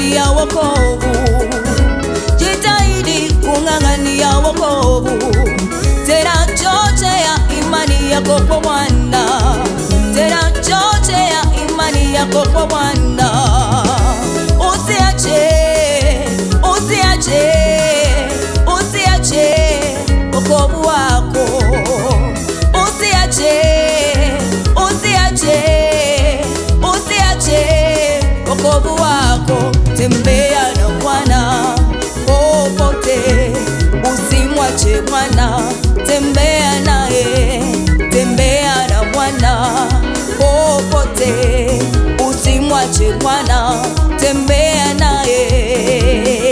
kung'ang'ania wokovu, jitahidi kung'ang'ania wokovu, tena chochea imani yako kwa Bwana, tena chochea imani yako kwa Bwana, usiache, usiache, usiache wokovu wako, usiache, usiache, usiache wokovu wako, tembea na Bwana popote, usimwache Bwana, tembea naye, tembea na Bwana popote, usimwache Bwana, tembea naye.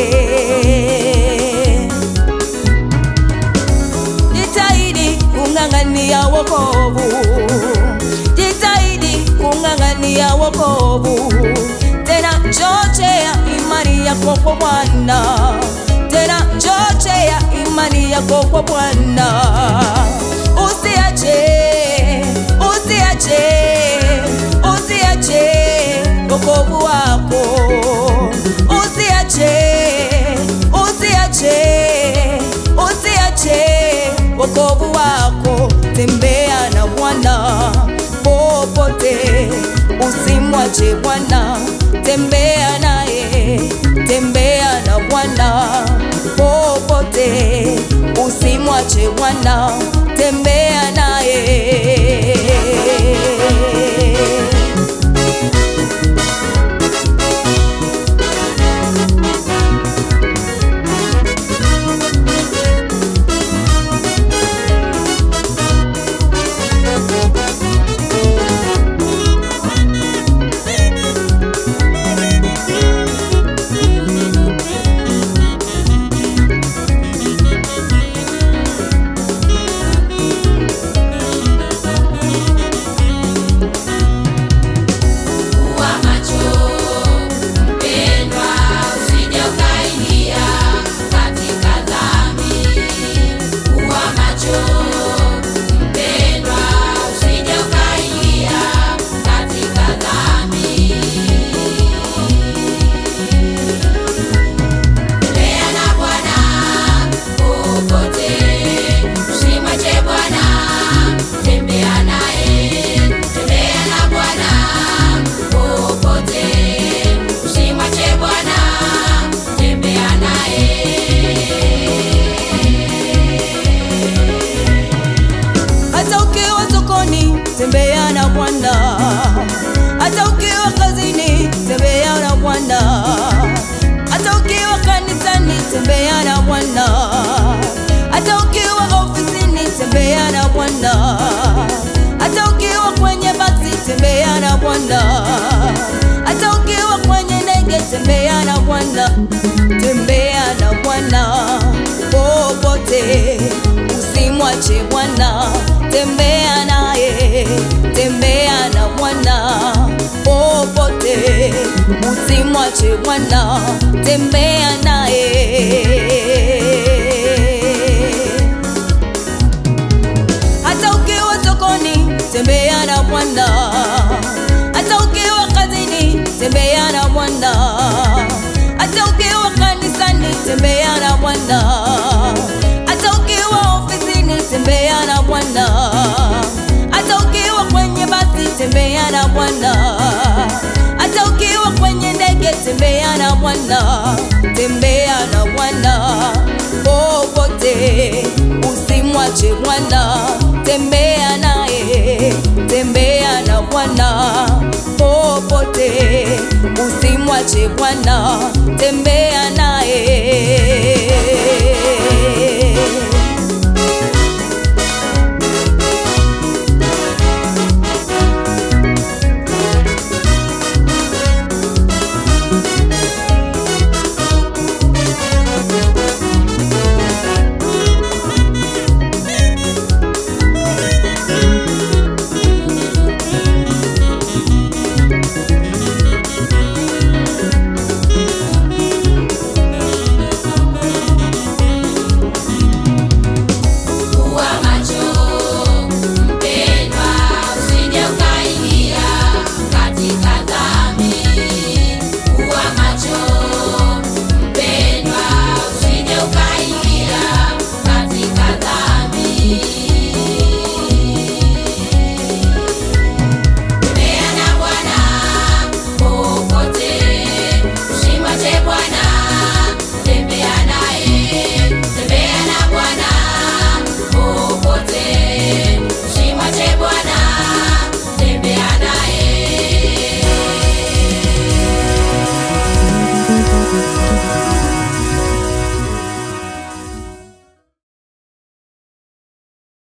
Jitahidi kung'ang'ania wokovu, jitahidi kung'ang'ania wokovu, tena chochea imani yako kwa Bwana, tena chochea imani yako kwa Bwana, usiache, usiache, usiache wokovu wako, usiache, usiache, usiache wokovu wako, tembea na Bwana popote, usimwache Bwana, tembea naye, tembea na Bwana popote, usimwache Bwana, tembea naye. Kuwa macho mpendwa, usije ukaingia katika dhambi. Kuwa macho mpendwa, usije ukaingia katika dhambi. Tembea na Bwana popote, usimwache Bwana, tembea naye. Tembea na Bwana popote, usimwache Bwana, tembea naye. hata ukiwa sokoni tembea na Bwana, hata ukiwa kazini tembea na Bwana, hata ukiwa kanisani tembea na Bwana, hata ukiwa ofisini tembea na Bwana, hata ukiwa kwenye basi tembea na Bwana, hata ukiwa kwenye ndege tembea na Bwana, tembea na Bwana popote, usimwache Bwana, tembea naye, tembea na Bwana popote, usimwache Bwana, tembea naye. Hata ukiwa sokoni tembea na Bwana, hata ukiwa kazini tembea na Bwana, hata ukiwa kanisani tembea na Bwana, hata ukiwa ofisini tembea na Bwana, hata ukiwa kwenye basi tembea na Bwana, hata ukiwa kwenye ndege tembea na Bwana, tembea na Bwana popote, usimwache Bwana, tembea naye, tembea na Bwana popote, usimwache Bwana, tembea naye.